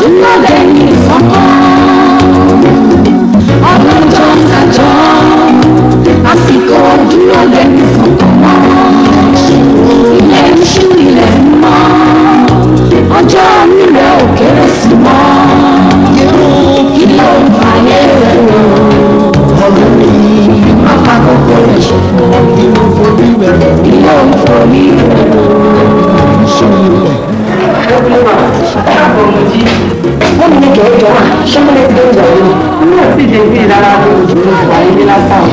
dúró lẹ́yìn kankan ọlọ́jọ́ kájọ́ àsìkò dúró lẹ́yìn kankan mọ́ ilẹ̀ ń ṣú ilẹ̀ ń mọ́ ọjọ́ rírẹ̀ ò kéré sí mọ́ kí ló ń fàyè rẹ̀ rò ọ̀rọ̀ mi má fa kókó rẹ̀ ṣòfò kí ló ń forí rẹ̀ rò kí ló ń forí rẹ̀ rò. wọ́n ní kẹ́ ẹ́ jọ wá ṣé mo lè fi dé ìjà yìí. inú ẹ̀ sì dé bí ìdára tó o jù lọ wáyé ní lásán.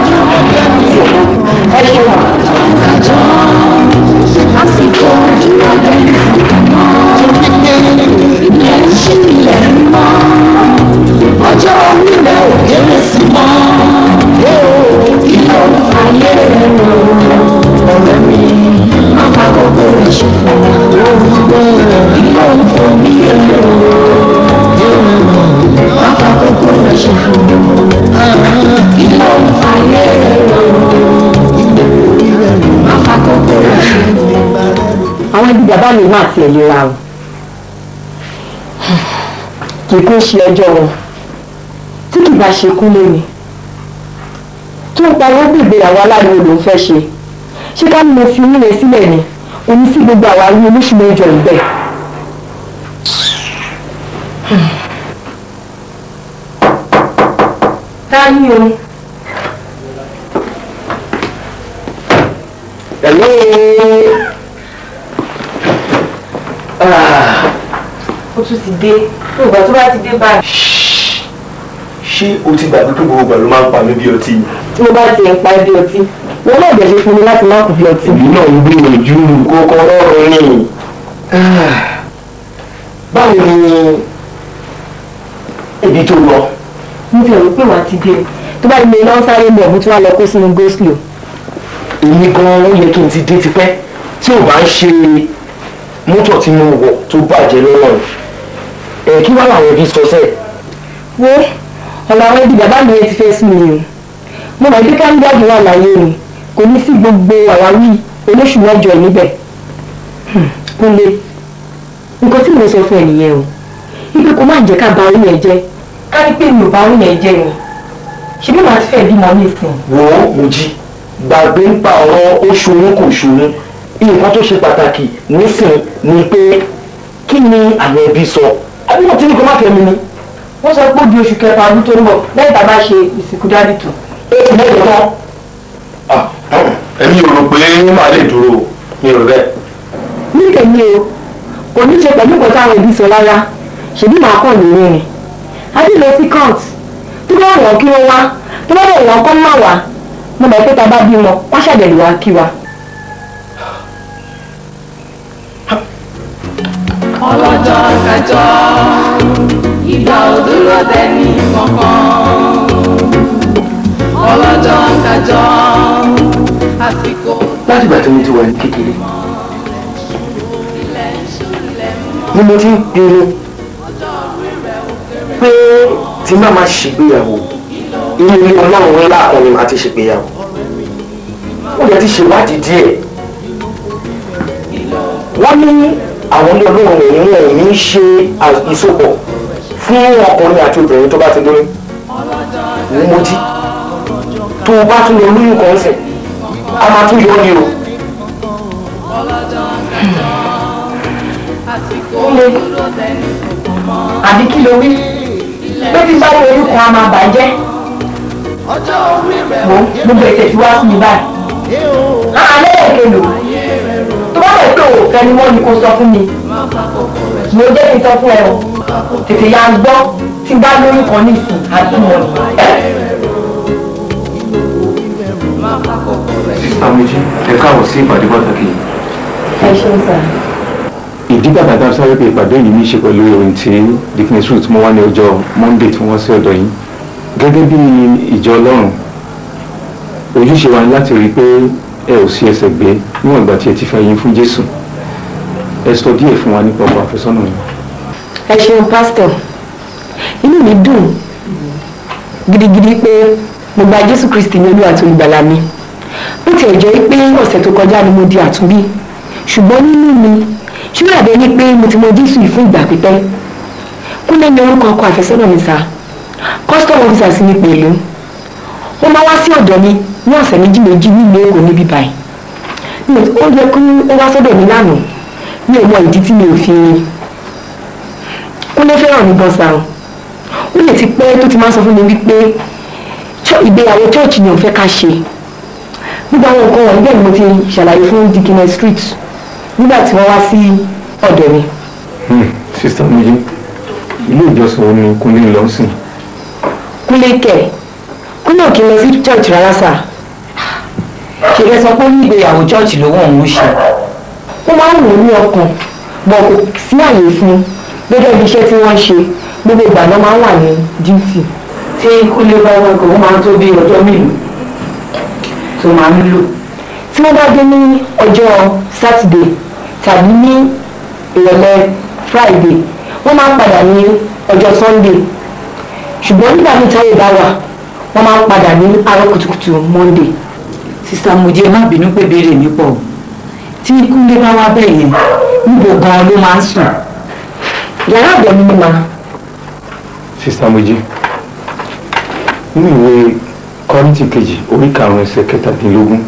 ẹ ṣe wà. kájọ́ àsìkò dúró lẹ́yìn kankan mọ́ ilẹ̀ ń ṣú ilẹ̀ ń mọ́ ọjọ́ rírẹ̀ ò kéré sí mọ́ kí ló ń fàyè rẹ̀ rò ọ̀rẹ́ mi má fa kókó rẹ̀ ṣòfò kí ló ń fomi rẹ̀ rò má fa kókó rẹ̀ ṣòfò kí ló ń fàyè rẹ̀ rò má fa kókó rẹ̀ ṣòfò. àwọn ibi bàbá mi máa tiẹ̀ lera o kì í kún ṣe ẹjọ́ wọn tí kì bá ṣe kúnlé ni tó ń pariwo bí ìgbéyàwó aláriwo ló ń fẹ́ ṣe ṣé ká ní mo fi onílé sílẹ̀ ni oní sí gbogbo àwa rí olóṣù mẹ́jọ ìbẹ̀. ta ni o. Hello. Ah, ó tún ti dé ìgbà tó bá ti dé báyìí. ṣé o ti gbàgbé pé gbogbo ìgbà ló máa ń pa mí bí ọtí ni? tí mo bá ti ń pa ẹbí ọtí wọn náà bẹ̀ ṣe fún mi láti má kù bí ọtí. èmi náà ń gbìyànjú kókó ọlọ́run ni. Ah, báwo ni ibi tó lọ? mo ti rò pé wàá ti dé tó bá di mi náà sáré mọ̀ mo tún wá lọ kó sínú go-slow. èmi gan-an ó yẹ kí n ti dé tipẹ́ tí ò bá ń ṣe mọ́tò tí mo wọ̀ tó bàjẹ́ lọ́wọ́ ẹ̀ kí wá làwọn ẹbí sọ sẹ́ẹ̀. wo ọ̀nà àwọn ẹbí bàbá mi yẹn ti fẹ́ sí mi o mo mọ̀ pé káńdíàdì wà láyé ni kò ní sí gbogbo àwáwí olóṣù mẹ́jọ yìí níbẹ̀ Hmm, kúnlé nǹkan tí mo sọ fún ẹ nìyẹn o ibi kò má jẹ́ ká ba orí yẹn jẹ́ ká ní pé mi ò bá orí yẹn jẹ́ ni ṣebí màá ti fẹ́ bímọ nísìn wò ó Mojí gbàgbé ń pa ọ̀rọ̀ ó ṣoyún kò ṣoyún nǹkan tó ṣe pàtàkì nísìn ni pé kí ni àwọn ẹbí sọ àbí wọn ti ní kó má fẹ́ mi ni. wọ́n sọ pé ó di oṣù kẹfà ọdún tó ń bọ̀ lẹ́yìn tá a bá ṣe ìsìnkú dádì tó. oṣù mẹ́jọ tán. èmi ò rò pé màá lè dúró mi ò rẹ̀. ní tèmi o kò ní ṣe pẹ̀lú nǹkan táwọn ẹbí sọ rárá ṣèbí màá kàn lórí rìn adé lọ sí court tó bá wọ̀n kí wọ́n wá tó bá wọ̀n kọ́ má wá mo mọ̀ pé tá a bá bímọ wá ṣàbẹ̀lú wa kí wa. ọlọ́jọ́ kájọ́ ìgbà ò dúró dẹ́ni kankan ọlọ́jọ́ kájọ́ àsìkò láti ìgbà tí mo ti wà ní kékeré ilẹ̀ ń ṣú ilẹ̀ ń mọ́ ni mo ti ń pinnu ọjọ́ orí rẹ̀ ò kéré pé tí má máa ṣègbéyàwó inú ilé ọlọ́run ńlá kan ni màá ti ṣègbéyàwó ó yẹ ti ṣèwádìí díẹ̀ wọ́n ní àwọn ilé ọlọ́run èyí wọn ò ní ṣe ìsopọ̀ fún ọkùnrin àti obìnrin tó bá ti lóyún ní Mojí tó o bá tún lọ lóyún kan sẹ̀ a máa tún yọ ní o. ọlọ́jọ́ kájọ́ àsìkò dúró dẹ́ni kankan mọ́ àbí kí ló wí pé tí bá yọ orúkọ a máa bàjẹ́ ọjọ́ orí rẹ̀ wo ò gbogbo ètò tí wá sí mi báyìí. àlẹ́ èké lò tó bá lè pé òfẹ́ ni wọ́n ní kó sọ fún mi má fa kókó rẹ̀ mo jẹ́ kí n sọ fún ẹ o tètè ya gbọ́ tí bá lóyún kan nísìn àtúmọ̀ má fa kókó rẹ̀ Àmójú ẹ káwọ̀ sí ìpàdé pàtàkì yìí. ẹ ṣeun sà. ìdí bàbá tá a sáré pé ìpàdé yìí ní í ṣe pẹ̀lú ìròyìn tí dickness root mú wá ní ọjọ́ monday tí wọ́n sí ọ̀dọ̀ yìí gẹ́gẹ́ bí ìjọ ọlọ́run ojúṣe wa ni láti rí i pé ẹ ò sí ẹsẹ̀ gbé níwọ̀n ìgbà tí ẹ ti fẹ́ yín fún jésù ẹ sọ díẹ̀ fún wa nípa ọkọ àfẹ́sọ́nà yìí. ẹ ṣeun pásítọ̀ inú mi dùn gidigidi pé mo gba jésù kristi ní olúwa àti olùgbàlà mi bó tiẹ̀ jẹ́ pé ọ̀sẹ̀ tó kọjá ni mo di àtúnbí ṣùgbọ́n nínú mi ṣúgbọ́n àbẹ́ ní pé mo ti mọ jésù yìí fún ìgbà pípẹ́ kúnlẹ̀ ní orúkọ ọkọ àfẹ́sọ́nà mi sá custom officer sí mi pẹ̀lú ó máa wá sí ọ̀dọ̀ mi ní ọ̀sẹ̀ méjì méjì nílùú èkó níbí báyìí mi ò ó yẹ kí ó wá sọ́dọ̀ mi lánàá mi ò mọ ìdí tí mi ò fi kúnlẹ̀ fẹ́ràn mi gan sa o ó lè ti pẹ́ tó ti máa sọ fún mi wípé chọ- ìgbéyàwó chọ́ọ̀chì ni òun fẹ́ ká ṣe gbogbo àwọn nǹkan wọ̀nyí bẹ́ẹ̀ ni mo ti ṣàlàyé fún dikine street nígbà tí wọ́n wá sí ọ̀dọ̀ mi sista méjì ilé ìjọsìn wo ni kúnlé lọ sí kúnlé kẹ̀ kúnlé ò kí n lọ sí church rárá sà ṣe fẹ́ sọ pé ó ní ìgbéyàwó chọ́ọ̀chì lówó òun ṣe ó máa ń wò ó ní ọkàn bọ̀ kò sí àyè fún un gẹ́gẹ́ bí iṣẹ́ tí wọ́n ṣe gbogbo ìgbà náà máa ń wà ní duty tí kúlé bá wọn kò ó máa ń tó bí ọjọ́ mélòó tó máa ń lò tí wọ́n bá dé ní ọjọ́ Saturday tàbí ní ìrọ̀lẹ́ Friday wọ́n máa ń padà ní ọjọ́ Sunday ṣùgbọ́n nígbà míì táyé bá wà wọ́n máa ń padà ní àárọ̀ kùtùkùtù Monday sísá mojí ẹ má bínú pé béèrè mi pọ̀ o. tí kúlé bá wá bẹ́ẹ̀ yẹn níbo gan-an ló máa ń sùn yàrá àbẹ̀ mi ni màá sista méjì nínú ìwé kọ́rìntì kejì orí karùn-ún ẹsẹ̀ kẹtàdínlógún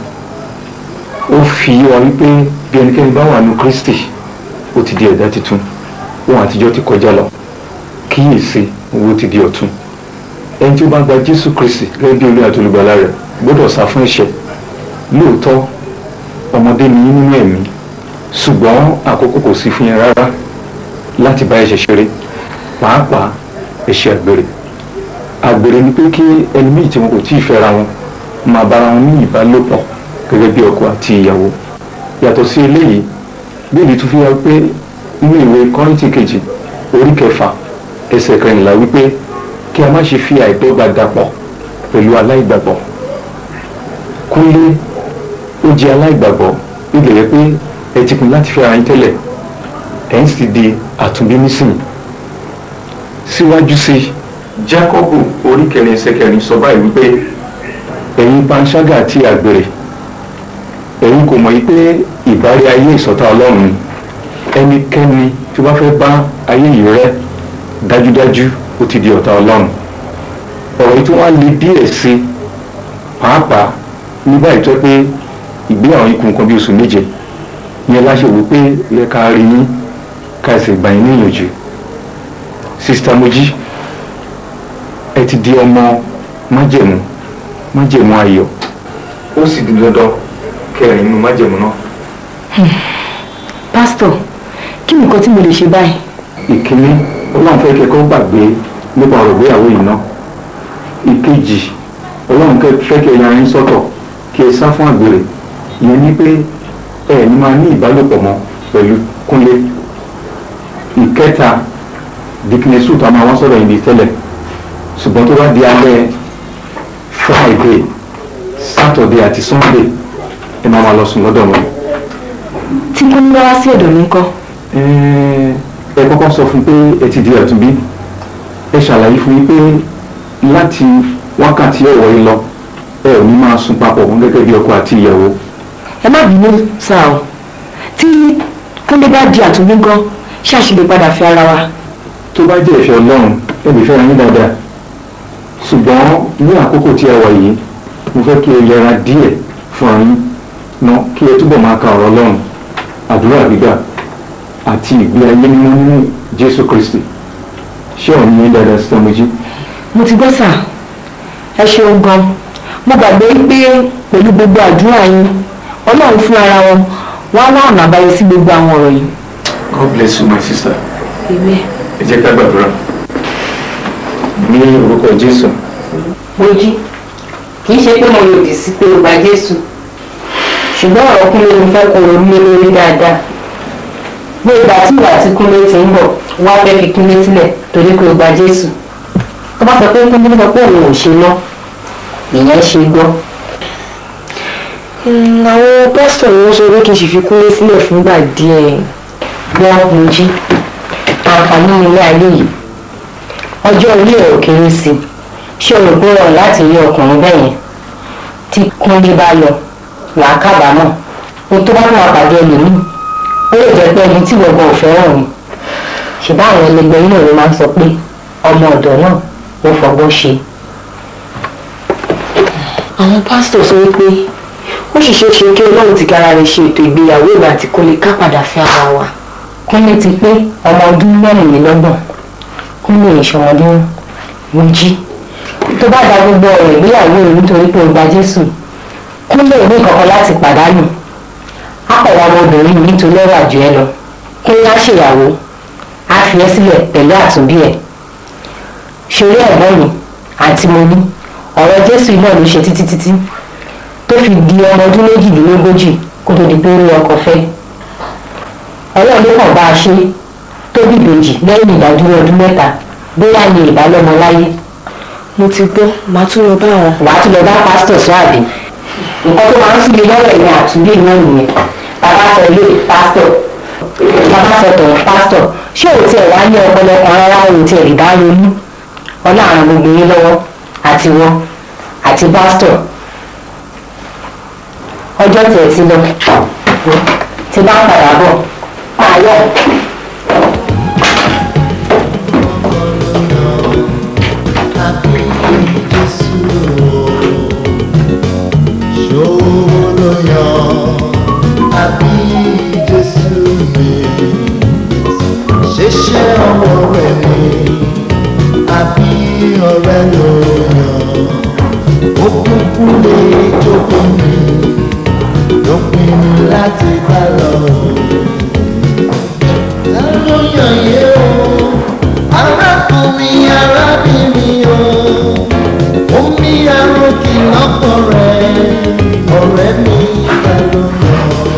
ó fi yé wa wípé bí ẹnikẹ́ni bá wà nù Kristi ó ti di ẹ̀dá tuntun ohun àtijọ́ ti kọjá lọ kíyèsí owó ti di ọ̀tun ẹni tí ó bá gba Jésù Kristi gẹ́gẹ́ bí olú àti olùgbàlà rẹ̀ gbọ́dọ̀ sá fún ẹ̀ṣẹ̀ lóòótọ́ ọmọdé ni yín nínú ẹ̀mí ṣùgbọ́n àkókò kò sí fún yẹn rárá láti bá ẹ̀ṣẹ̀ ṣeré pàápàá ẹ̀ṣẹ̀ àgbèrè àgbèrè ni pé kí ẹni méjì tí wọn kò tí ì fẹ́ra wọn máa bára wọn ní ìbálòpọ̀ gẹ́gẹ́ bí ọkọ àti ìyàwó yàtọ̀ sí eléyìí bíbélì tún fi hàn pé nínú ìwé kọ́rìntì kejì orí kẹfà ẹsẹ̀ kẹrìnlá wípé kí a má ṣe fi àìdọ́gba dàpọ̀ pẹ̀lú aláìgbàgbọ́ kúnlé ó jẹ́ aláìgbàgbọ́ ilẹ̀ yẹ pé ẹ ti kùn láti fẹ́ra yín tẹ́lẹ̀ ẹ̀ ń sì di àtúnbí nísìnyí síwájú sí i Jákọ́bù orí kẹrin ẹsẹ̀ kẹrin sọ báyìí wípé ẹ̀yin panṣágà àti àgbèrè ẹ̀yin kò mọ̀ yí pé ìbárí ayé ìsọ̀tá ọlọ́run ni ẹnikẹ́ni tí wọ́n fẹ́ bá ayé yìí rẹ́ dájúdájú ó ti di ọ̀tá ọlọ́run ọ̀rọ̀ yìí tí wọ́n á le díẹ̀ sí pàápàá nígbà yìí tó pé ìgbéyàwó yìí kù nǹkan bí oṣù méje yẹn láṣẹ wò pé yẹ ká rí yín ká sì gbà yín níyànjú sista Mojí ẹ ti di ọmọ májẹ̀mú májẹ̀mú ayọ̀ ó sì di dandan kẹrin nínú májẹ̀mú náà. pásítọ̀ kí ni nǹkan tí mo lè ṣe báyìí ìkíní ọlọ́run fẹ́ kẹ́kọ̀ọ́ gbàgbé nípa ọ̀rọ̀ ìgbéyàwó yìí náà ìkejì ọlọ́run kẹ́- fẹ́ kẹ́ yan yín sọ́tọ̀ kí ẹ sá fún àgbèrè ìyẹn ní pé ẹ ní máa ní ìbálòpọ̀ mọ́ pẹ̀lú kúnlé ìkẹta diknesu tó a máa wá sọ̀rọ̀ yìí di tẹ́lẹ̀ ṣùgbọ́n tó bá di alẹ́ friday saturday àti sunday ẹ máa máa lọ sùn lọ́dọ̀ wọn tí kúnlé bá wá sí ọ̀dọ̀ mi ńkọ́ ẹ kọ́kọ́ sọ fún pé ẹ ti di àtúnbí ẹ ṣàlàyé fún yín pé láti wákàtí ọ̀wọ́ yìí lọ ẹ ò ní máa sùn papọ̀ wọn gẹ́gẹ́ bí ọkọ àti ìyàwó ẹ má bínú sáà o tí kúnlé bá di àtúnbí ńkọ́ ṣáàṣì lè padà fi ara wa tó bá jẹ́ ìfẹ́ ọlọ́run ẹ lè fẹ́ra yín dáadáa ṣùgbọ́n ní àkókò tí a wà yìí mo fẹ́ kí ẹ yẹra díẹ̀ fún ayín ná kí ẹ túbọ̀ máa ka ọ̀rọ̀ ọlọ́run àdúrà gbígbà àti ìgbé ayé mímọ́ nínú jésù kristi ṣé ọ̀run yín dáadáa sí ọmọjí mo ti gbọ́ sà ẹ ṣeun gan mo gbàgbé pé pẹ̀lú gbogbo àdúrà yín ọlọ́run fún ara wọn wá wá ọ̀nà àbáyọ sí gbogbo àwọn ọ̀rọ̀ yìí. god bless you my sister Amen. ẹ jẹ́ ká gbàdúrà ní orúkọ jésù mojí kì í ṣe pé mo lòdì sí pé o gba jésù ṣùgbọ́n ọ̀rọ̀ kúnlé mo fẹ́ kó ronú lé lórí dáadáa bí ìgbà tí ìwà tí kúnlé ti ń bọ̀ wá fẹ́ fi kúnlé sílẹ̀ torí pé o gba jésù tó bá sọ pé kúnlé sọ pé òun ò ṣe lọ ìyẹn ṣe gbọ́ Mm, àwọn pásítọ̀ ni wọ́n sọ pé kí n sì fi kúnlé sílẹ̀ fúngbà díẹ̀. gbọ́ mojí àǹfààní ilé ayé yìí ọjọ́ orí ẹ̀ ò kéré sí i ṣé o rò pé ó rọrùn láti rí ọkùnrin bẹ́ẹ̀ yẹn tí kúnlé bá yọ wàá kábàámọ̀ o tó bá máa pàdé ẹlòmíì ó lè jẹ́ pé ẹni tí gbogbo ò fẹ́ràn ni ṣùgbọ́n àwọn ẹlẹgbẹ́ yìí náà ló máa ń sọ pé ọmọ ọ̀dọ̀ náà ó fọgbọ́n ṣe. àwọn pásítọ̀ sọ wípé ó sì ṣeé ṣe kí ọlọ́run ti kára rẹ̀ ṣe ètò ìgbéyàwó ìgbà àti kó lè ká padà fẹ́ ara wa. kúnlé ti pé ọmọ ọdún mẹ́rìnlélọ́gbọ̀n kúnlé ìṣọmọdún méjì tó bá da gbogbo ọ̀rọ̀ ìgbéyàwó rẹ̀ nítorí pé ó gba jésù kúnlé ò ní kankan láti pàdánù akọ̀wé ọmọbìnrin yìí nítorí ọ̀rọ̀ àjò ẹ lọ kúnlé á ṣèyàwó á fi ẹ́ sílẹ̀ pẹ̀lú àtúnbí ẹ̀ ṣeré ẹ̀gbọ́n mi àti mo ní ọ̀rọ̀ jésù náà ló ṣe títí títí tó fi di ọmọ ọdún méjìlélógójì kó tó di pé ó rí ọkọ fẹ́ ọlọ́run ló kàn bá a ṣe tó bí ìbejì lẹ́yìn ìdádúró ọdún mẹ́ta bóyá ni ìbálòmọ láyé mo ti gbọ́ màá tún lọ bá wọn. wàá tún lọ bá pásítọ̀ sọ àbí nǹkan tó máa ń síbi lọ́rọ̀ ẹ̀yìn àtúndì náà nìyẹn bàbá sọ ilé pásítọ̀ bàbá sọ tọ̀hún pásítọ̀ ṣé ò tiẹ̀ wá ní ọpọlọ kan rárá ò tiẹ̀ rí bá ronú ọlá àwọn gbogbo yín lọ́wọ́ àti wọn àti pásítọ̀ ọjọ́ tiẹ̀ ti lọ ti bá ń padà bọ̀ máa yọ̀. Ṣeṣe ọwọ́ rẹ̀ ni àbí ọ̀rẹ́ ló yàn. Ó kúkú lè jókòó mi, ló pinnu láti bá lọ. Ta ló yàn yé o? Arákùnrin arábìnrin o. Omi arókì lọ́kọ̀ rẹ̀, ọ̀rẹ́ mi ta ló yàn o?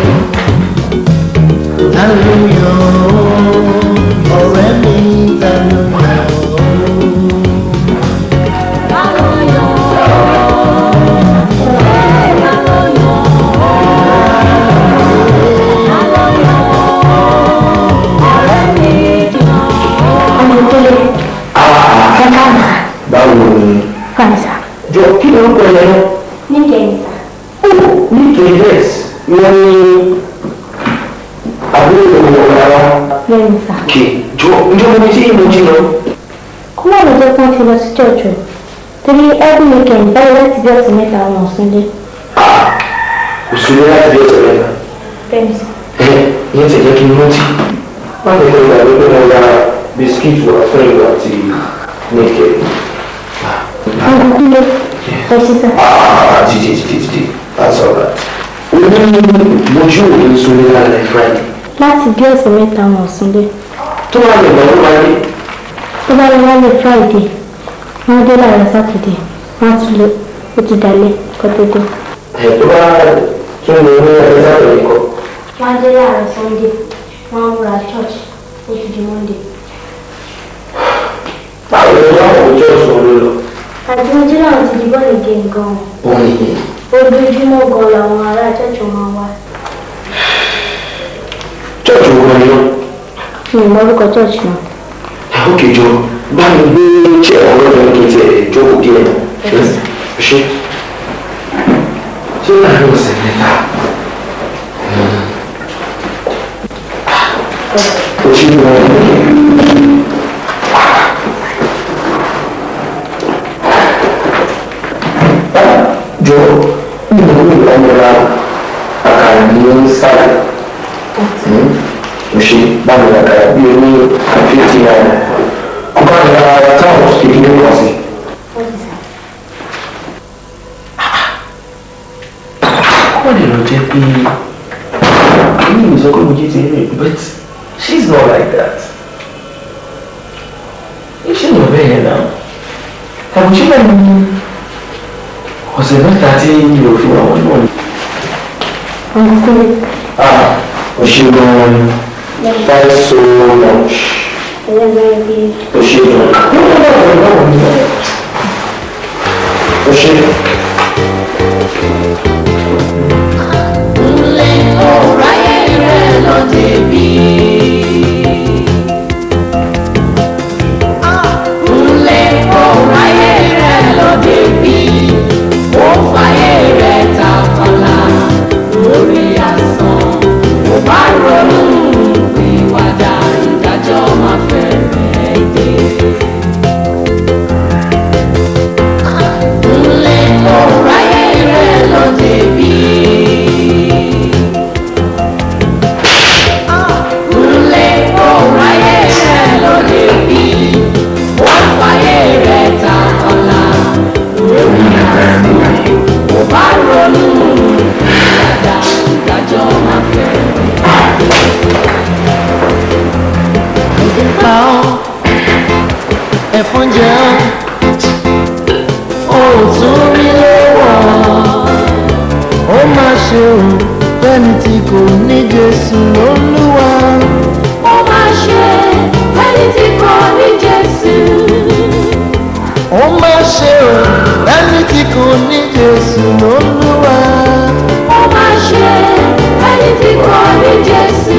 Ta ló yàn o? Ọ̀rẹ́ mi ta ló yàn o? ọmọ tó lè ẹ káàmù báwo ni fàǹsà jọ kí ló ń pè é lọ níkẹyìn sà ní kds wọn ní àbúrò ìwọ ọ̀la wa lẹ́yìn sà. kì jọ njọ mo ti mo jí lọ. kó má lọ jẹ́ kí wọ́n ti lọ sí church o torí every weekend báyìí láti bí ọ̀sẹ̀ mẹ́ta wọn ò súnlé. kò sí ní láti bí ọ̀sẹ̀ mẹ́ta. bẹ́ẹ̀ni sà. ẹ yẹn ti jẹ́ kí n rántí má lè lọ ìgbàgbé pé mo ra bisikíìtì wà fún ìwà àti níkẹ́. ọdún kílé ẹ ṣe sà. Ah, títí títí títí that's all right. o ní mojú òní sunlé lálẹ́ friday láti bí ọ̀sẹ̀ mẹ́ta wọn ò súnlé. tó wà lè gbọ́ ló máa dé. tó bá lọ lálẹ́ friday wọ́n dé láàárọ̀ saturday wọ́n á tún lé ó ti dalẹ̀ kó tó dé. ẹ̀ tó bá tún lè ní ẹgbẹ́ sábẹ̀ nìkan. wọ́n á dé láàárọ̀ sunday wọ́n á múra church ó ti di monday. báwo ni wọ́n kò jẹ́ òṣùwọ̀n ló lọ. àti ojú náà ti di bọ́ọ̀lù game gan-an òun nìyẹn. ojoojúmọ́ gan làwọn ará church máa wá. church wo ni wọn. mi ò mọ orúkọ church náà. ó kejì ọ bá mi gbé tí ẹ̀rọ lọ́dọ̀ kí n tiẹ̀ jókòó díẹ̀ ṣe ṣé láàrin ọ̀sẹ̀ mẹ́ta ó ti ń wọ jọ nínú ìlànà àkàrà ní sáà ó ṣe báwo ni àkàrà bí o ní fífi náírà ọba ní ara táwọn kékeré wá sí. wọ́n lè lọ jẹ́ pé inú mi sọ pé mo jí ti rìn but she's not like that. iṣẹ́ ìwọ̀n bẹ́ẹ̀ yẹn náà àbùjí náà ní ọ̀sẹ̀ mẹ́ta tí mi ò fi wà wọ́n náà. ọ̀nkúlé ah o ṣe gan-an thanks so much. ẹlẹ́gbẹ̀ẹ́ bíi o ṣe gan-an. o ṣe. Ronú ìwàdà ìdájọ́ jẹ́ ọ́ ò tún rí lọ́wọ́ ó má ṣe o fẹ́ni tí kò ní Jésù lólúwa ó máa ṣe ẹni tí kò ní Jésù. ó má ṣe o fẹ́ni tí kò ní Jésù lólúwa ó máa ṣe ẹni tí kò ní Jésù.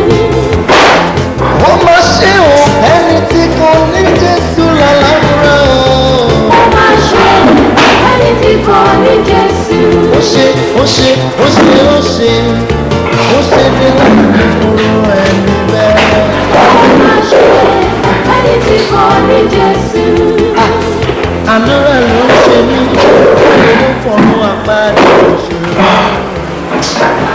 ó má ṣe o fẹ́ni tí kò ní Jésù lálàmúra ó máa ṣe ẹni tí kò ní Jésù. ó ṣe ó ṣe ó ṣe ó ṣe ó ṣe ní láti fúru ẹni bẹ́ẹ̀. ó máa ṣe ẹni tí kò ní Jésù. àánú rẹ̀ ló ń ṣe mí ló fọ̀nù àpáàdé òṣèlú.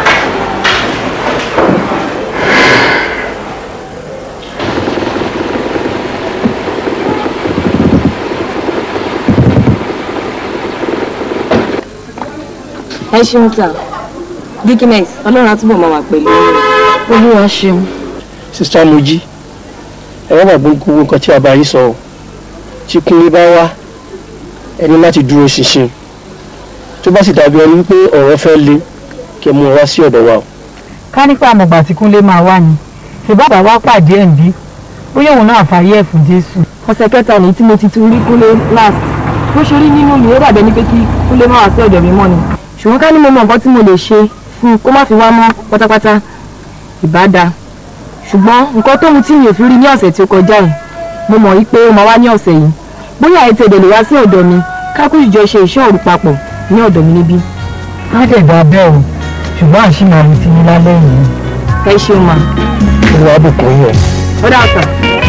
ẹ ṣeun sà dikines ọlọ́run àtúbọ̀ máa wà pẹ̀lú olúwa ṣeun. sista mojí ẹ wọ́n gbàgbé gbogbo nǹkan tí a bá yín sọ ọ́ tí kúnlé bá wá ẹni láti dúró ṣinṣin tó bá sì dàbí ẹni wípé ọ̀rọ̀ fẹ́ le kí ẹ mú un wá sí ọ̀dọ̀ wa o. ká nípa àmọ̀gbà tí kúnlé máa wá ni ṣe bàbá wa pàdé ẹ̀ ń bí bóyá òun náà fàyè ẹ̀ fún jésù. ọ̀sẹ̀ kẹta ní tí mo ti tún rí kúnlé last bó ṣe rí nínú mi ó dàbẹ̀ ní pé kí kúnlé má wá sí ọ̀dọ̀ mi mọ́ ni ṣùgbọ́n ká ní mo mọ nǹkan tí mo lè ṣe fún un kó má fi wá mọ́ pátápátá ìbáda ṣùgbọ́n nǹkan tóun tí mi ò fi rí ní ọ̀sẹ̀ tí ó kọjá yìí mo mọ̀ wípé ó máa wá ní ọ̀sẹ̀ yìí bóyá ètò èdè lè wá sí ọ̀dọ̀ mi ká kú ìjọ ṣe ìṣọ́ òru papọ̀ ní ọ̀dọ̀ mi níbí má dẹ̀ dá bẹ́ẹ̀ o ṣùgbọ́n àṣìmọ̀ àmì ti ní lálẹ́ yìí. ẹ ṣeun mà olúwa bùkún yín o. ó dà sà.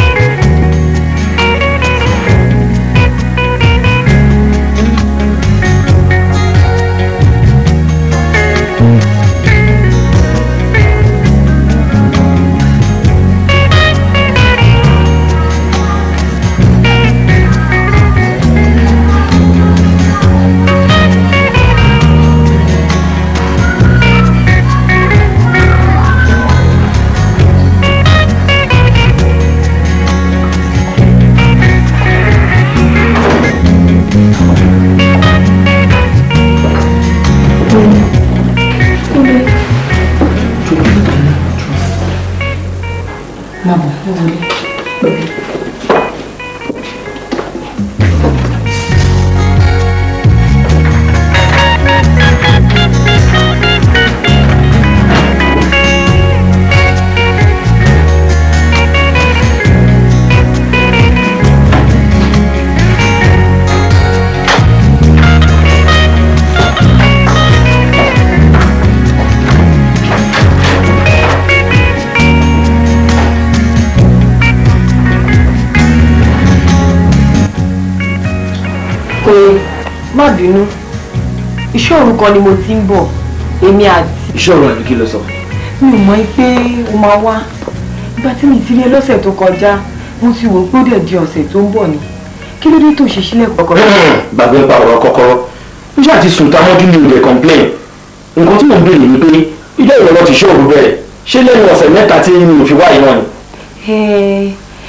pé má bínú iṣẹ́ òru kan ni mo ti ń bọ̀ èmi àti ìṣòro àbí kí ló sọ. mi ò mọ̀ pé o máa wá ìgbà tí mi ti rí ẹ lọ́sẹ̀ tó kọjá mo ti wò ó pé ó dẹ̀ di ọ̀sẹ̀ tó ń bọ̀ ni kí ló dé tó ṣe sílẹ̀ kọ̀ọ̀kan. gbàgbé ń pa ọ̀rọ̀ kọ́kọ́rọ́ ó ṣáà ti sùn tamọ́jú ní ilẹ̀ complain nǹkan tí mò ń béèrè ni pé ilé ìrọ̀lọ́ ti ṣòro bẹ̀rẹ̀ ṣé lẹ́nu ọ̀sẹ̀ mẹ́ta tí mi ò fi wá iná ni. Ẹ,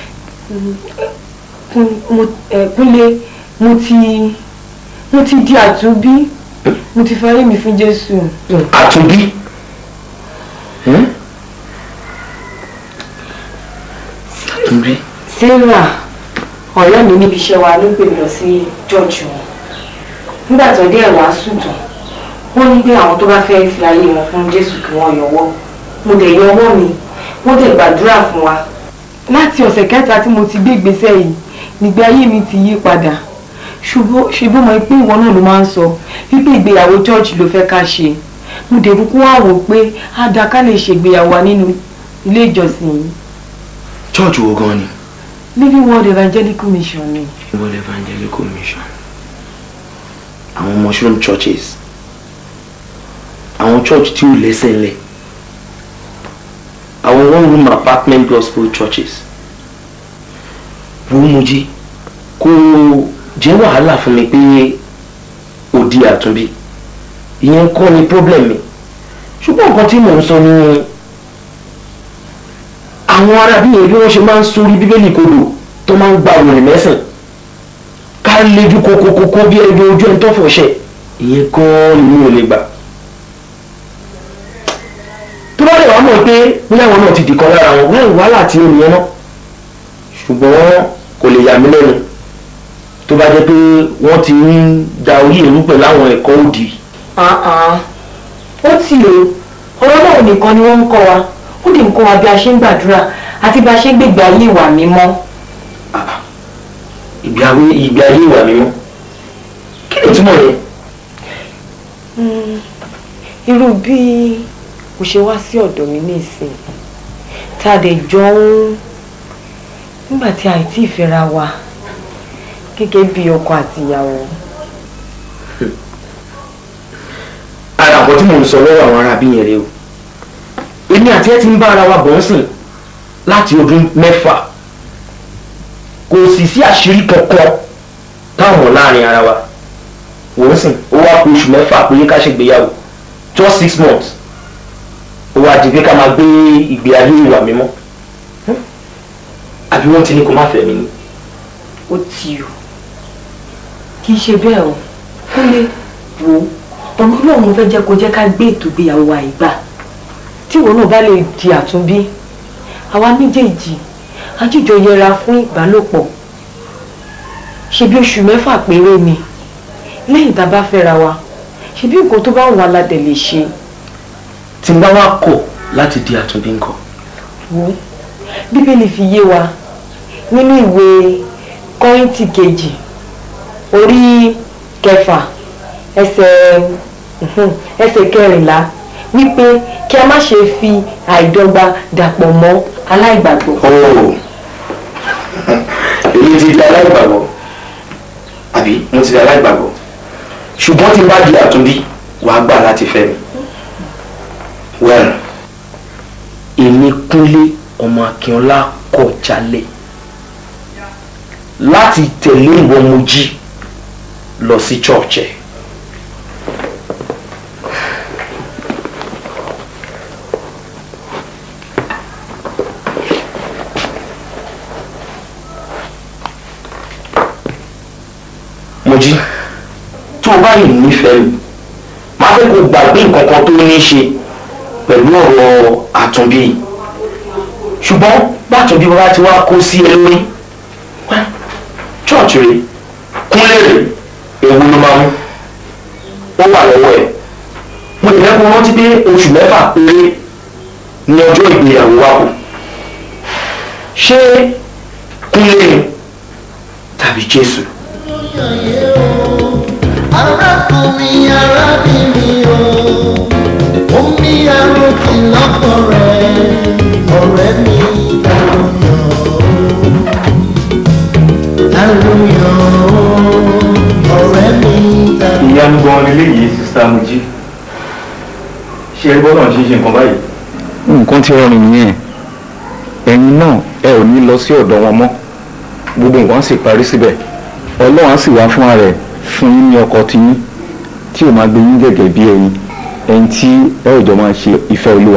Kún- mo- ẹ, Kúnlé mo ti mo ti di àtúnbí mo ti fayé mi fún Jésù. àtúnbí. Hmm? àtúnbí. Sarah ọ̀rẹ́ mi níbi iṣẹ́ wa ló gbé mi lọ sí church wọn nígbà tó dé ẹ̀wà sùn tán wọ́n ní pé àwọn tó bá fẹ́ fi ayé wọn fún Jésù kí wọ́n yọwọ́ mo dẹ̀ yọwọ́ mi wọ́n dẹ̀ gbàdúrà fún wa láti ọ̀sẹ̀ kẹta tí mo ti gbé ìgbésẹ̀ yìí nígbé ayé mi ti yí padà ṣùgbọ́n ṣùgbọ́n mo pé ìwọ náà ló máa ń sọ wípé ìgbéyàwó church ló fẹ́ ká ṣe mo dẹ̀ kúkú wá wò pé á dáa ká lè ṣègbéyàwó wa nínú ilé ìjọsìn yìí church wo gan ni. Living Word Evangelical Mission ni. World Evangelical Mission àwọn mushroom churches àwọn church tí ò lẹ́sẹ̀ ńlẹ̀ àwọn one room apartment gospel churches wo Mojí kò jẹ́ wàhálà fún mi pé òdi àtúnbí ìyẹn kọ́ ni problem mi ṣùgbọ́n nǹkan tí mò ń sọ ni àwọn arábí yẹn bí wọ́n ṣe máa ń sórí bíbélì kodò tó máa ń gba òrìn mẹ́sàn bá lejú kokokoko bí ẹni ojú ẹni tó fọṣẹ ìyẹn gan-an ni mi ò lè gbà tó bá lè wá mọ̀ pé bóyá àwọn náà ti dìkan lára wọn wáyé wàhálà tí ó nìyẹn náà ṣùgbọ́n kò lè yà mí lẹ́nu tó bá jẹ́ pé wọ́n ti ń da orí èrú pẹ̀lú àwọn ẹ̀kọ́ òdì àhán ó tì o ọ̀rọ̀ náà nìkan ni wọ́n ń kọ́ wa ó dì ń kọ́ wa bí a ṣe ń gbàdúrà àti bí a ṣe ń gbègbè ayé ìwà mímọ́ ìgbé ayé ìgbé ayé ìwà mímọ́ kí ni ìtumọ̀ yẹn irú bí kò ṣe wá sí ọ̀dọ̀ mi ní ìsìn tá a dẹ̀ jọ ń nígbà tí a ì tí ì fẹ́ra wa gẹ́gẹ́ bí ọkọ àti ìyàwó ara àbọ̀ tí mò ń sọ lọ́wọ́ àwọn ará bí yẹn rèé o èmi àti ẹ ti ń bá ara wa bọ̀ ń sìn láti ọdún mẹ́fà kò sì sí àṣírí kankan táwọn láàrin ara wa wò ń sìn ó wá kó oṣù mẹ́fà pé ká ṣègbéyàwó just six months ó wá di pé ká máa gbé ìgbé ayé ìwà mímọ́ àbí wọ́n ti ní kó má fẹ́ mi ni. ó tì o kì í ṣe bẹ́ẹ̀ o kúnlé wò ó ọ̀nà ọlọ́run fẹ́ jẹ́ kó jẹ́ ká gbé ètò ìgbéyàwó wa ìgbà tí ìwọ náà bá lè di àtúnbí àwa méjèèjì ajíjọ yẹra fún ìbálòpọ̀ ṣe bí oṣù mẹ́fà péré ni lẹ́yìn tá a bá fẹ́ra wa ṣe bí nǹkan tó bá wà ládẹ̀ lè ṣe tí n bá wá kọ̀ láti di àtúnbí nǹkan. wò ó bíbélì fi yé wa nínú ìwé kọ́ríńtì kejì orí kẹfà ẹsẹ̀ mhm, ẹsẹ̀ kẹrìnlá wípé kí a má ṣe fi àìdọ́gba dàpọ̀ mọ́ aláìgbàgbọ́. ooo èyí ti di aláìgbàgbọ́ àbí mo ti di aláìgbàgbọ́ ṣùgbọ́n tí n bá di àtúnbí wàá gbà láti fẹ́ mi well èmi kúnlé ọmọ akínọlá kọ̀ jálẹ̀ láti tẹ̀lé ìwọ Mojí lọ sí church ẹ̀. Mojí tó o bá yìí nífẹ̀ẹ́ mi máa fẹ́ kó gbàgbé nǹkan kan tó ní í ṣe pẹ̀lú ọ̀rọ̀ àtúnbí yìí ṣùgbọ́n bàtúnbí bàbá ti wá kó sí ẹ lórí wá chọ́ọ̀chì rẹ̀ kúnlẹ̀ rẹ̀ èwo ló máa mú ó wà lọ́wọ́ ẹ̀ mo lè fẹ́ kó rántí pé oṣù mẹ́fà péré ní ọjọ́ ìgbéyàwó wa kù ṣé kúnlẹ̀ ni tàbí Jésù. arákùnrin arábìnrin o omi arókì lọ́pọ̀ rẹ̀ ọ̀rẹ́ mi àròyàn ọ̀rẹ́ mi tàbí. ìyanu gan nílé yìí sísá Mojí ṣé ẹ gbọ́dọ̀ ṣe ṣe nǹkan báyìí. nǹkan tí rọrùn nìyẹn ẹ̀yin náà ẹ ò ní lọ sí ọ̀dọ̀ wọn mọ́ gbogbo nǹkan sì parí síbẹ̀ ọlọ́run á sì wá fúnra rẹ̀ fún yín ní ọkọ tiyín tí ò máa gbé yín gẹ́gẹ́ bí ẹ̀yin ẹni tí ẹ ò jọ máa ṣe ìfẹ́ olúwa.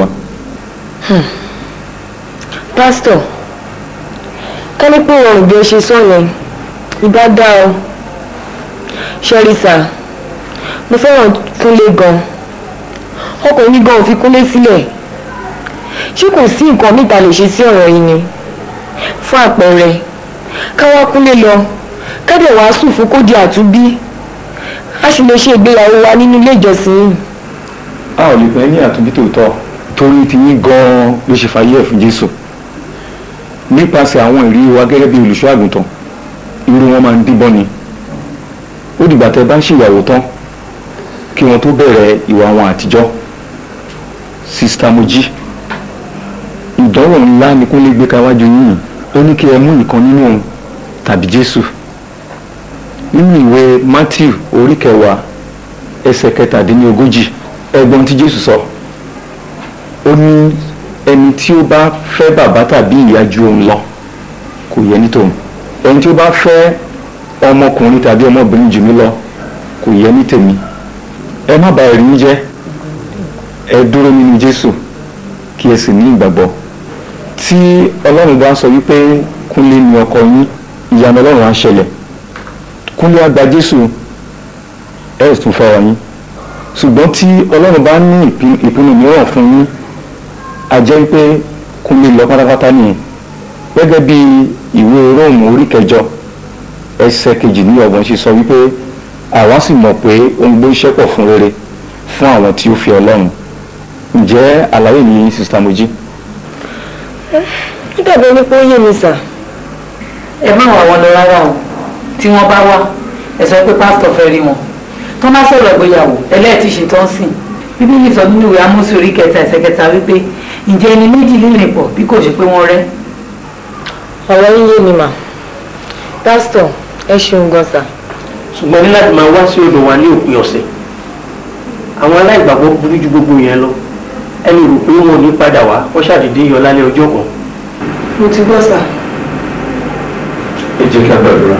pásítọ̀ ká ní pé ọ̀rọ̀ bí ẹ ṣe sọ yẹn ìbá dá o ṣẹ́ríṣà mo fẹ́ràn kúnlé gan ọkọ̀ mi gan ò fi kúnlé sílẹ̀ ṣé kò sí nǹkan níta lè ṣe sí ọ̀rọ̀ yìí ni fún àpẹẹrẹ ká wá kúnlé lọ ká dẹ̀ wàásù fún kó di àtúnbí a sì lè ṣe ìgbéyàwó wa nínú ilé ìjọsìn yìí a ò lè pẹ́ ní àtúnbí tòótọ́ torí tiyín gan-an ló ṣe fàyè ẹ̀ fún jésù nípasẹ̀ àwọn ìrírí wa gẹ́gẹ́ bí olùṣọ́ àgùntàn irú wọn máa ń díbọ́n ni ó dìgbà tẹ́ bá ń ṣèyàwó tán kí wọ́n tó bẹ̀rẹ̀ ìwà wọn àtijọ́ sista Mojí ìdánwò ńlá ni kúnlé gbé káwájú yìí ó ní kí ẹ mú ìkan nínú òun tàbí jésù nínú ìwé matthew orí kẹwàá ẹsẹ̀ kẹtàdínlógójì ẹgbọ́n tí jésù sọ ó ní ẹni tí ó bá fẹ́ bàbá tàbí ìyá ju òun lọ kò yẹ ní tòun ẹni tí ó bá fẹ́ ọmọkùnrin tàbí ọmọbìnrin jù mí lọ kò yẹ ní tèmi ẹ má bà ẹ̀rí yín jẹ́ ẹ dúró nínú jésù kí ẹ sì ní ìgbàgbọ́ tí ọlọ́run bá sọ wípé kúnlé ni ọkọ yín ìyanu ọlọ́run á ṣẹlẹ̀ kúnlé àgbà jésù ẹ̀ tún fẹ́ wọ̀nyí ṣùgbọ́n tí ọlọ́run bá ní ìpín- ìpinnu mìíràn fún yín a jẹ́ pé kúnlé lọ pátápátá nìyẹn gẹ́gẹ́ bí ìwé róòmù orí kẹjọ ẹsẹ̀ kejì ní ọgbọ̀n ṣe sọ wípé àwa sì mọ̀ pé ohun gbé iṣẹ́ pọ̀ fún rere fún àwọn tí ó fi ọlọ́run ǹjẹ́ àlàyé ní sista mojí ó dàbí ẹni pé ó yé mi sà ẹ má wà wọn lọ rárá o tí wọ́n bá wá ẹ sọ pé pásítọ̀ fẹ́ rí wọn tó má sọ̀rọ̀ ìgbéyàwó ẹlẹ́ẹ̀tì ṣe tó ń sìn bíbélì sọ nínú ìwé amósí orí kẹta ẹsẹ̀ kẹta wípé ǹjẹ́ ẹni méjì lè rìn pọ̀ bí kò ṣe pé wọ́n rẹ́ ọ̀rọ̀ yín yé mi mà pásítọ̀ ẹ ṣeun gan sà ṣùgbọ́n ní láti máa wá sí odò wa ní òpin ọ̀sẹ̀ àwọn aláìgbàgbọ́ burú ju gbogbo yẹn lọ ẹni rò pé wọn ò ní padà wá wọ́n ṣàdédé yọ lálẹ́ ọjọ́ kan mo ti gbọ́ sà. ẹ jẹ́ kí a gbàdúrà.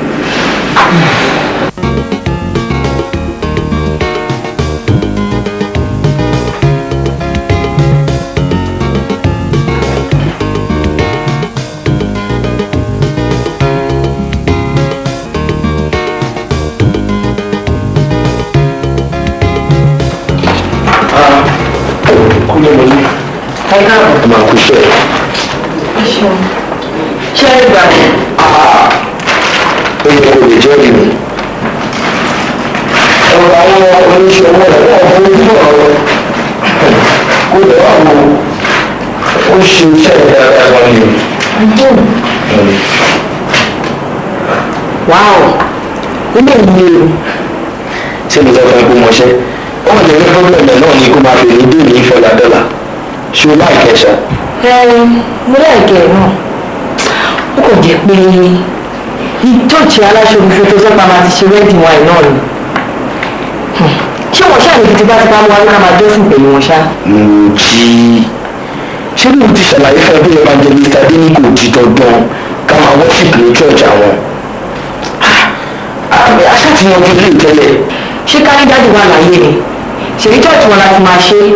kúnlé mojí ẹ káàbọ̀ ẹ máa kú iṣẹ́ ẹ ṣeun ṣé ẹ gbà mí ó yẹ kó lè jẹ́ ìlú. ọ̀rọ̀ àwọn oníṣẹ́ owó rẹ̀ wọ́n fún ojú ọ̀rọ̀ kó lè wà wò ó ṣe iṣẹ́ dáadáa gan ni. wáò ilé ìlú o ṣé mo sọ fún ẹ kó mọṣẹ́ wọ́n lè ní pọ́blẹ̀mù náà ni kó máa fi ní dèmí ìfọ̀lá dọ́là ṣé o láì kẹsà. ẹ mo láìkẹ́ ẹ̀ náà ó kò jẹ́ pé ní chọ́ọ̀chì aláṣọ òfin tó sọ́pà máa ti ṣe wedding wa náà ni Hmm. ṣé wọ́n ṣáà ní títí bá ti bá mú wa ní ká máa jọ́sìn pẹ̀lú wọn ṣá. mo jí ṣé mo ti ṣàlàyé fún ẹ bí evangelist adéní kò di dandan ká máa worship ní church àwọn. aṣáàtìyànjú ilé ìtẹ́lẹ̀ ṣé kárídájú wà láyé ni ṣèyí chọ́ọ̀chì wọn láti máa ṣe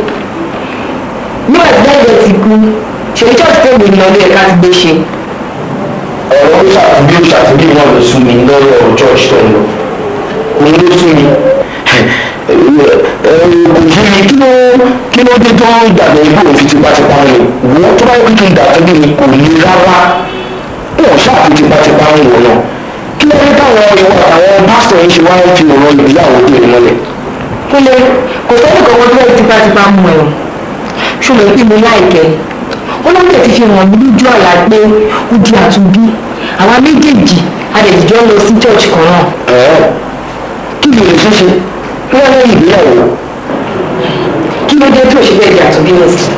nígbà tí dáìbẹ̀ ti kú ṣèyí chọ́ọ̀chì tó gbìn lọ lé ẹ̀ka ti gbé ṣe. ọ̀rọ̀ ó ṣàtúndí ó ṣàtúndí náà ló sún mi lọ́rọ̀ church tó ń lọ òun ló sún mi òjì mi kí ló kí ló dé tó dàbẹ̀ ibò òfin tipátipá ń lò wọ́n tó bá yẹ kí n dàtọ́ bí mi kò ní rárá wọn ṣáàfin tipátipá ń lò náà kí ló dé táwọn ìwọ àwọn pásítọ̀ yìí ṣe wá ń fi ọ̀rọ̀ ìgbéyàwó dé mọ́lẹ̀. kúlẹ̀ kò sẹ́ni kankan tó yẹ tipátipá mú ẹ̀ o ṣùgbọ́n pé mo láìkẹ́ olóńgbò ti fi hàn mí lójú ọ̀la pé ó di àtúnbí àwa méjèèjì adẹ̀jọ́ lọ sí church kan náà ẹ̀ẹ́ kí ló lè ṣe ṣe kí wọ́n lẹ́yìn ìgbéyàwó kí ló dé tó ṣe bẹ́ẹ̀ di àtúnbí lọ sí.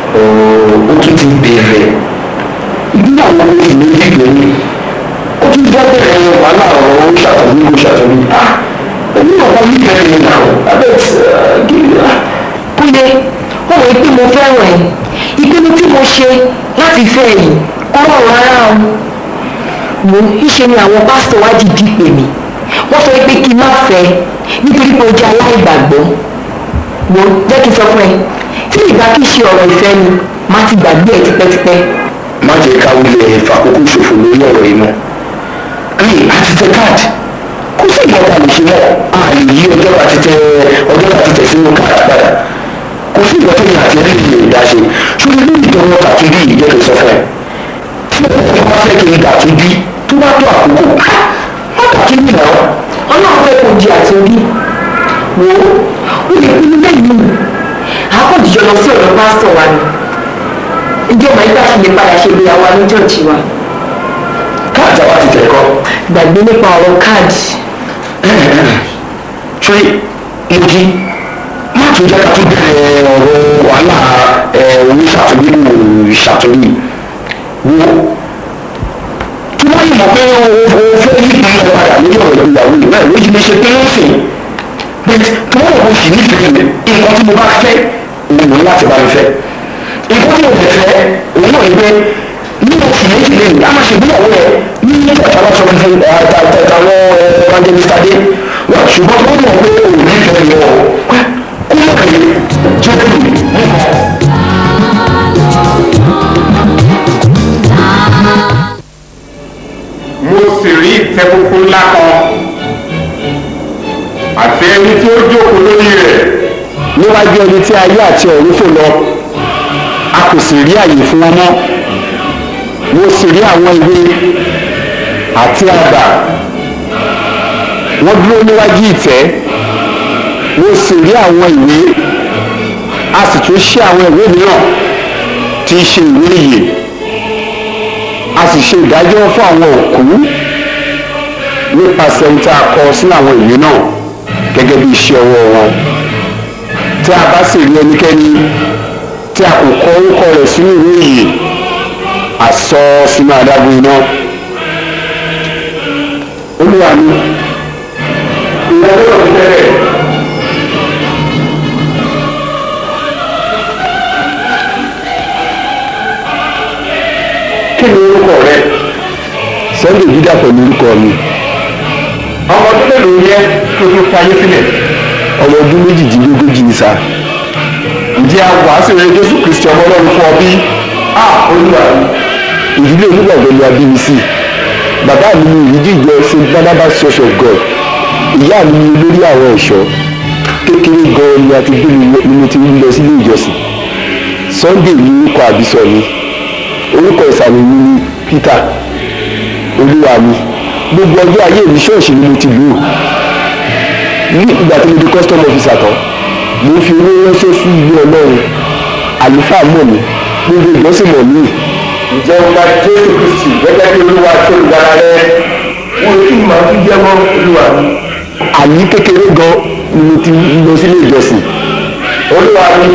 ó tún ti bẹ̀rẹ̀ ìgbéyàwó ìlú ìgbéyàwó ó tún jẹ́ bẹ̀rẹ̀ wàhálà ọ̀rọ̀ ó ṣàtúnbí ó ṣàtúnbí ah èmi náà wọ́n ní bẹ̀rẹ̀ yìí náà abẹ́ kí kúlẹ̀ ó wọ pé mo fẹ́ràn ẹ̀ ìpinnu tí mo ṣe láti fẹ́ yìí kó rọrùn rárá o mo ìṣe ni àwọn pásítọ̀ wá dìdí pè mí wọ́n sọ pé kí n má fẹ́ nítorí pé o jẹ́ aláìgbàgbọ́ wo jẹ́ kí n sọ fún ẹ tí ìgbà kí ṣe ọ̀rọ̀ ìfẹ́ ni má ti gbàgbé ẹ tipẹ́tipẹ́ má jẹ́ ká wulẹ̀ fàkókò ṣòfò lórí ọ̀rọ̀ yìí mọ́ ní àti tẹ káàdì kó sí ìjọba lè ṣe mọ́ a lè yí ọjọ́ àti tẹ ọjọ́ àti tẹ sínú káàdì padà kò sí ìjọba yìí àti ẹni lè dá ṣe ṣùgbọ́n ní ìjọba kàtúndì ìjẹ́ kò sọ fún ẹ tí ẹ bá fẹ́ kí n kàtúndì tó bá tó àkókò má kàtúndì náà ọlọ́run fẹ́ kó di àtúnbí wo ó lè pinnu lẹ́yìn àkọ́jọ lọ sí ọ̀dọ̀ pásítọ̀ wa ni ìjọba ìgbà ṣe lè padà ṣe ìgbéyàwó wa ní chọ́ọ̀chì wa káàdì àwa ti tẹ̀ kọ́ gbàgbé nípa ọ̀rọ̀ káàdì ṣé mojí má tún jẹ́ ká tún bẹ̀rẹ̀ ọ̀rọ̀ wàhálà oníṣàtúndì kò ṣàtúndì wo tí wọ́n yìí mọ̀ pé o o fẹ́ yí ìpínlẹ̀ padà lórí ọ̀rọ̀ ìgbéyàwó yìí bẹ́ẹ̀ ló ti lè ṣe pé ó sìn bẹ́ẹ̀ tí wọ́n kò sì nífẹ̀ẹ́ mi nǹkan tí mo bá fẹ́ òun ní láti bá mi fẹ́ nǹkan tí mo lè fẹ́ òun náà ní pé ní oṣù méjì lẹ́yìn a máa ṣe ìgbéyàwó rẹ̀ ní ìjọba aláṣọ fífi àwọn evangelist adé wà ṣùgbọ́n wọ́n mọ̀ pé òun nífẹ̀ẹ́ mi ọ̀ kó mọ̀ pé jẹ́ kí mi mo sì rí ìtẹ́ funfun ńlá kan ẹni tí ó jókòó lórí rẹ̀ níwájú ẹni tí ayé àti ọ̀run fò lọ a kò sì rí àyè fún wọn mọ́ mo sì rí àwọn ìwé àti àgbà wọ́n dúró níwájú ìtẹ́ mo sì rí àwọn ìwé a sì tún ṣí àwọn ìwé mìíràn tí í ṣe ìwé ìyè a sì ṣe ìdájọ́ fún àwọn òkú nípasẹ̀ ohun tí a kọ sínú àwọn ìwé náà gẹ́gẹ́ bí iṣẹ́ ọwọ́ wọn tí a bá sì rí ẹnikẹ́ni tí a kò kọ orúkọ rẹ̀ sínú ìwé ìyè a sọ ọ́ sínú adágún iná olúwa mi ìwọ ló ń tẹ́lẹ̀ kí ni orúkọ rẹ sunday dídà pẹ̀lú orúkọ mi ọmọ tó lè lórí ẹ tó tó fayé sílẹ̀ ọmọ ọdún méjìdínlógójì ni sá ǹjẹ́ a wàásù rẹ jésù kristi ọmọ ọlọ́run fún ọ bí a olúwa mi ìdílé onígbàgbọ́ ni a bí mi sí bàbá mi ni ìrídìí ìjọ st barnabas church of god ìyá mi ni olórí àwọn ẹ̀ṣọ́ kékeré gan-an ni a ti gbé mi ni mo ti ń lọ sílé ìjọsìn sunday ni orúkọ àbísọ mi orúkọ ìsàmì mi ni peter olúwa mi gbogbo ọjọ́ ayé mi ṣọ́ọ̀ṣì ni mo ti lò ó ní ìgbà tí mo di custom officer tán mo ń fi owó ránṣẹ́ sí ilé ọlọ́run àlùfáà mọ̀ mí gbogbo ìjọsìn mọ̀ mí ǹjẹ́ o gba jésù kristi gẹ́gẹ́ bí olúwa tó olùgbàlà rẹ wọ́n ti máa fi jẹ́wọ́ olúwa mi àní kékeré gan ni mo ti lọ sílé ìjọsìn olúwa mi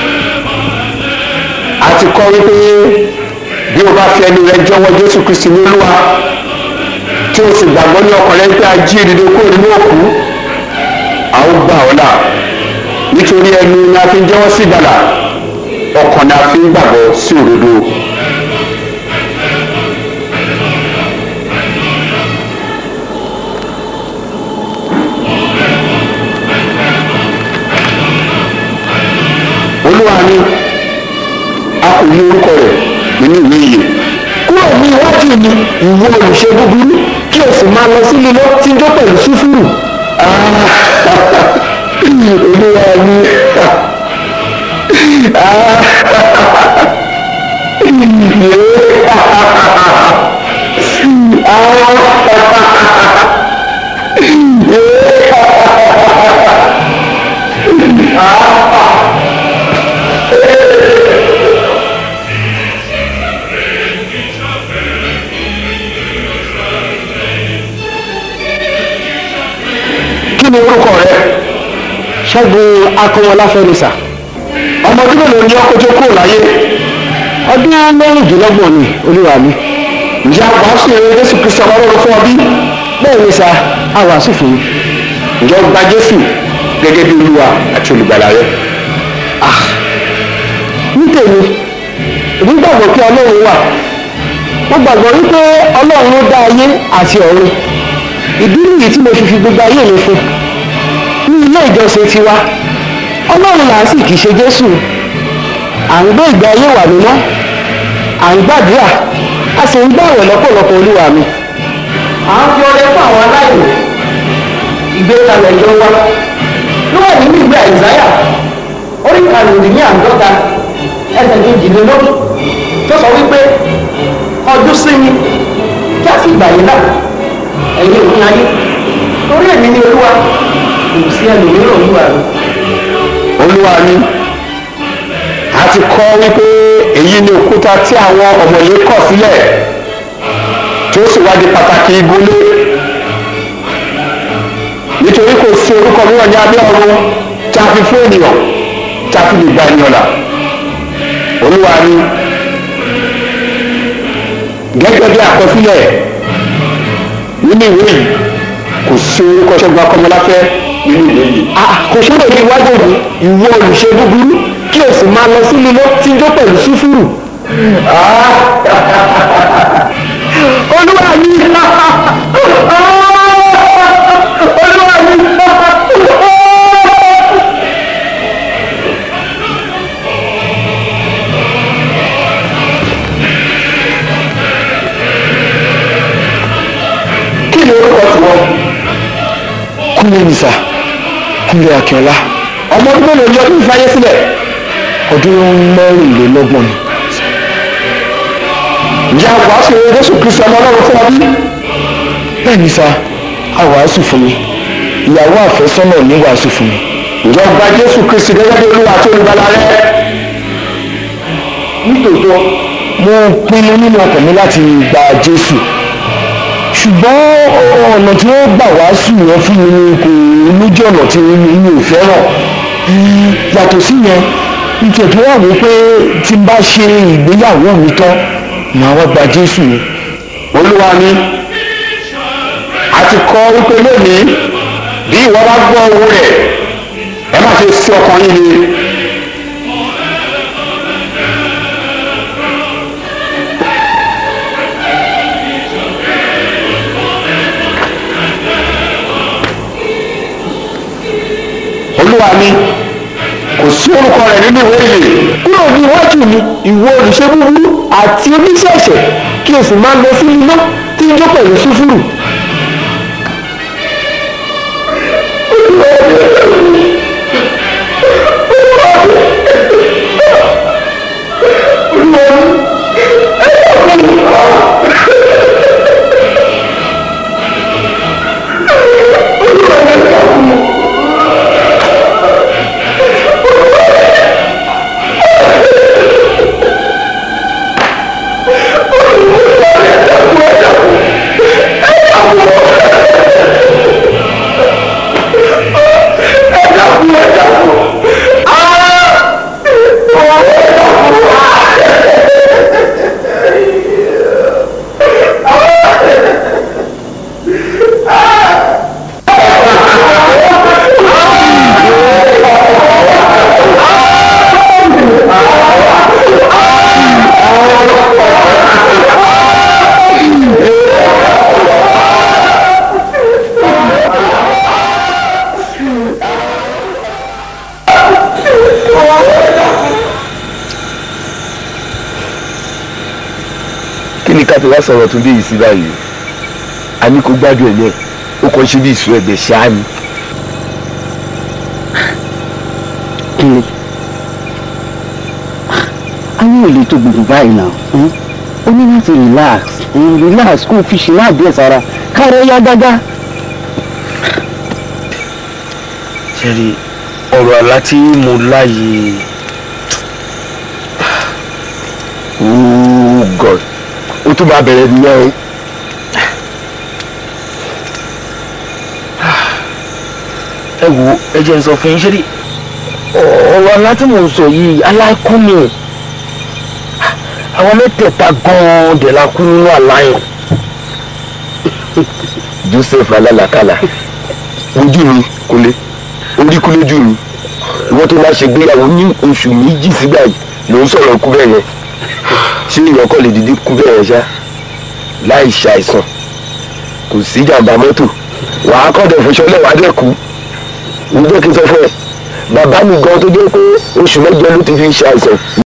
a ti kọ́ wípé bí o bá fi ẹnu rẹ jọ̀wọ́ jésù kristi ní olúwa tí o sì gbàgbọ́ ní ọkàn rẹ pé a jí ìdìde kúrò nínú òkú a ó gbà ọ́ là nítorí ẹnu ni a fi ń jẹ́wọ́ sí ìgbàlà ọkàn ni a fi ń gbàgbọ́ sí òdodo. olúwa ni a kò ní orúkọ rẹ̀ nínú ìwé ìyè kúrò ní iwájú mi ìwọ olùṣe búburú kí o sì máa lọ sí lílọ tí ń jó pẹ̀lú súfúrù olúwa ni kí ni orúkọ rẹ ṣẹ́gun akọwọláfẹ́ ni sà ọmọ ọdún mélòó ni ọkọ̀ tó kúrò láyé ọdún mẹ́rìndínlọ́gbọ̀n ni olúwa mi ǹjẹ́ àwàásù eré jésù kristu ọmọ ọlọ́run fún ọ bí bẹ́ẹ̀ ni sà àwàásù fún mi ǹjẹ́ o gba jésù gẹ́gẹ́ bí olúwa àti olùgbàlà rẹ ah ní tèmi èmi gbàgbọ́ pé ọlọ́run wà mo gbàgbọ́ wípé ọlọ́run ló dá ayé àti ọ̀run ìdí nìyí tí mo fi fi gbogbo ayé mi fún ní ilé ìjọsìn tiwa ọlọ́run là ń sì kì í ṣe jésù à ń gbé ìgbé ayé wà mímọ́ à ń gbàdúrà a sì ń gbàwẹ̀ lọ́pọ̀lọpọ̀ olúwa mi. à ń fi ọrẹ fún àwọn aláìní ìgbékalẹ̀ ìjọ wa ló wà nínú ìwé àìsáyà orí karùn-ún ní àádọ́ta ẹsẹ̀ kejìlélógún tó sọ wípé ọdún sí mi kí a sì gbà yín náà ẹ̀yin òun ayé torí èmi ni olúwa kò sí ẹlòmíràn olúwa mi. olúwa mi a ti kọ́ wípé èyí ni òkúta tí àwọn ọ̀mọ̀lé kọ̀ sílẹ̀ tí ó sì wá di pàtàkì igúnlé nítorí kò sí orúkọ mìíràn ní abẹ́ ọ̀run tí a fi fún ènìyàn tí a fi lè gba ènìyàn là olúwa mi gẹ́gẹ́ bí àkọsílẹ̀ nínú ìwé yìí kò sí orúkọ ṣẹ́gun akọ́mọláfẹ́ nínú ìwé yìí. kò sóde ní iwájú òní ìwọ olùṣe búburú kí o sì máa lọ sí lílọ tí ń jó pẹ̀lú súfúrù. olúwa mi olúwa mi. kí ni orúkọ tiwọn. kúnlẹ̀ nìsà kúnlẹ̀ akínọlá ọmọ ọdún mélòó ni ọdún ìfàyè sílẹ̀ ọdún mẹ́rìnlélọ́gbọ̀n ni ìyá wàásù jésù kristu ọmọ ọlọ́run fún wa bí bẹ́ẹ̀ ni sa a wàásù fún mi ìyàwó àfẹ́sọ́nà ní wàásù fún mi ìjọ gba jésù kristu gẹ́gẹ́ bí olúwa àti olùgbàlà rẹ nítòótọ́ mo pinnu nínú ọkàn mi láti gba jésù ṣùgbọ́n ọ̀nà tí wọ́n gbà wàásù yẹn fún mi ni kò lójú ọ̀nà tí mi ò fẹ́ràn yàtọ̀ sí yẹn nítorí wà wí pé tí n bá ṣe ìgbéyàwó mi tán màá wá gba jésù yẹn olúwa ni a ti kọ wípé lónìí bí ìwọ bá gbọ́ owó rẹ̀ ẹ má ṣe sí ọkàn yín ni. olúwa ni kò sí orúkọ rẹ̀ nínú ìwé ìlè kúrò ní iwájú mi ìwọ olùṣe búburú àti oníṣẹ́ ẹ̀ṣẹ̀ kí o sì máa lọ sí iná tí ń jó pẹ̀lú súfúrù. kí ni ká fi wá sọ̀rọ̀ tún dé yìí sí báyìí a ní kó gbádùn ẹ̀ náà ó kàn ṣe bí ìṣó ẹ̀gbẹ́ ṣáá ni. kíni ayé ò lè tó gbogbo báyìí náà ó ní láti relax relax kó o fi ṣe náà díẹ̀ sára káàrọ̀ yá gágá. ṣẹ́rí ọ̀rọ̀ àlá tí mo láàyè oh god ó tún máa bẹ̀rẹ̀ nìyẹn o. ẹ wo ẹ jẹ́ n sọ fún yín ṣé rí ọ̀rọ̀ àlá tí mò ń sọ yìí aláìkú ni àwọn mẹ́tẹ̀ẹ̀ta gan-an dẹ̀ la kú nínú àlá yẹn. joseph alálàkàlà ojú mi kúnlé orí kú lójú mi ìwọ́n tó máa ṣègbéyàwó ní oṣù méjì sígbà yìí ló ń sọ̀rọ̀ kú bẹ́ẹ̀ yẹn ṣé èèyàn kọ́ lè dìde kú bẹ́ẹ̀ yẹn ṣá láì ṣàìsàn kò sí jàǹbá mọ́tò wàá kọ́ dẹ̀ fún ṣọlẹ̀ wàá dẹ̀ kú ní jẹ́ kí n sọ fún ẹ bàbá mi gan tó jẹ́ pé oṣù mẹ́jọ ló ti fi ṣàìsàn